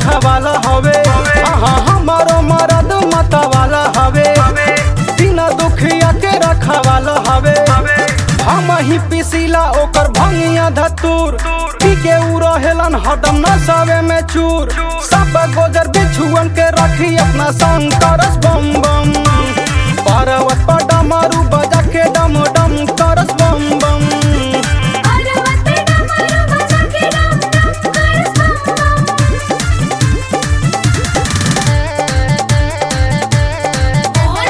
रखवाला हवे हाँ हमारो मरद मतवाला हवे बिना दुखिया के रखवाला हवे हम ही पिसीला ओकर भंगिया धतूर पी के उ रहेलन हरदम नसावे में चूर सब गोजर बिछुअन के रखी अपना संग करस बम बम पर्वत पर डमरू बजा के डम डम करस बम बम पर्वत पे डमरू बजा के डम डम करस बम बम बोल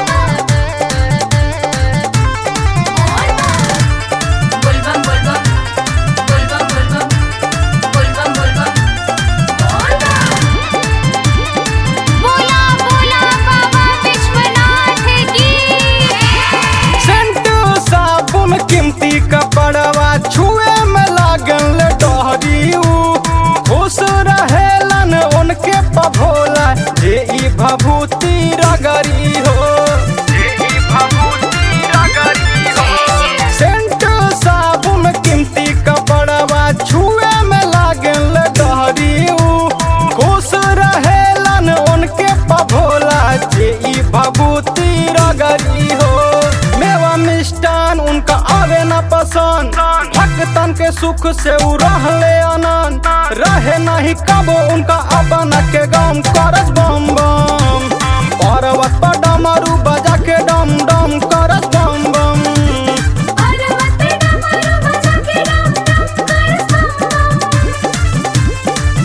बम बोल बम बोल बम बोल बम बोल बम बोल बम बोल बम बोला बोला बाबा विश्वनाथ की सेंट साबुन कीमती कपड़वा छुए में लागल डहरी उ। खुश रहेलन उनके पभोला जे ई भभूति रगरी हो सेंट साबुन कीमती कपड़वा छुए में लागल डहरी उ। खुश रहेलन उनके पभोला जे ई भभूति रगरी हो मेवा मिष्टान उनका आवे न पसंद भक्तन के सुख से उ रहले आनंद रहे नहीं कबो उनका अपन के गम करस बम बम पर्वत पर डमरू बजा के डम डम करस बम बम पर्वत पे डमरू बजा के डम डम करस बम बम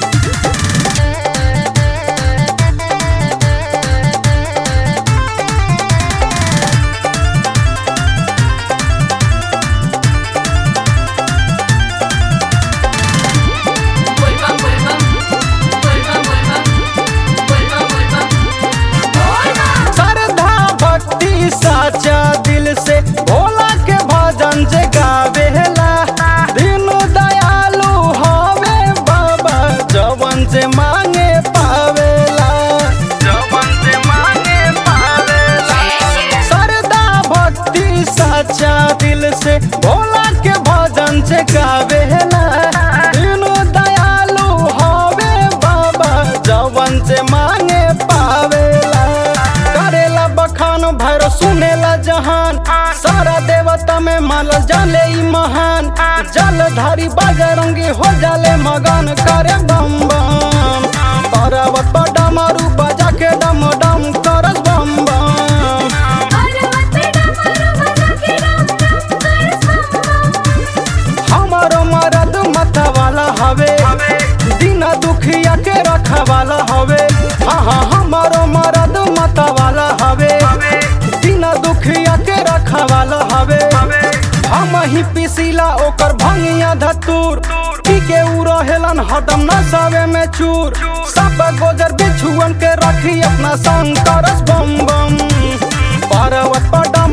बोल बम बोल बम बोल बम बोल बम बोल बम बोल बम बोल बम श्रद्धा भक्ति साचा दिल से भोला के भजन जे गावेला दीनु दयालु हवे बाबा जवन से मांगे पावेला जवन से मांगे पावेला श्रद्धा भक्ति साचा दिल से भोला के भजन से गावेला दीनु दयालु हवे बाबा जवन से मांगे पावेला करेला बखान भैर सुनेला जहान सारा देवता में मानल जाले ई महान जलधारी बजरंगी हो जाले मगन करे बम बम पर्वत पर डमरू बजा के डम डम करस बम बम पर्वत पे डमरू बजा के डम डम करस बम बम हमारो मरद मतवाला हवे बिना दुखिया के रखवाला हवे हाँ हाँ हमारो मरद मतवाला हवे बिना दुखिया के रखवाला हवे हम ही पिसीला ओकर भंगिया धतूर पी के उ रहेलन हरदम नसावे में चूर सब गोजर बिछुअन के रखी अपना संग करस बम बम पर्वत पर डम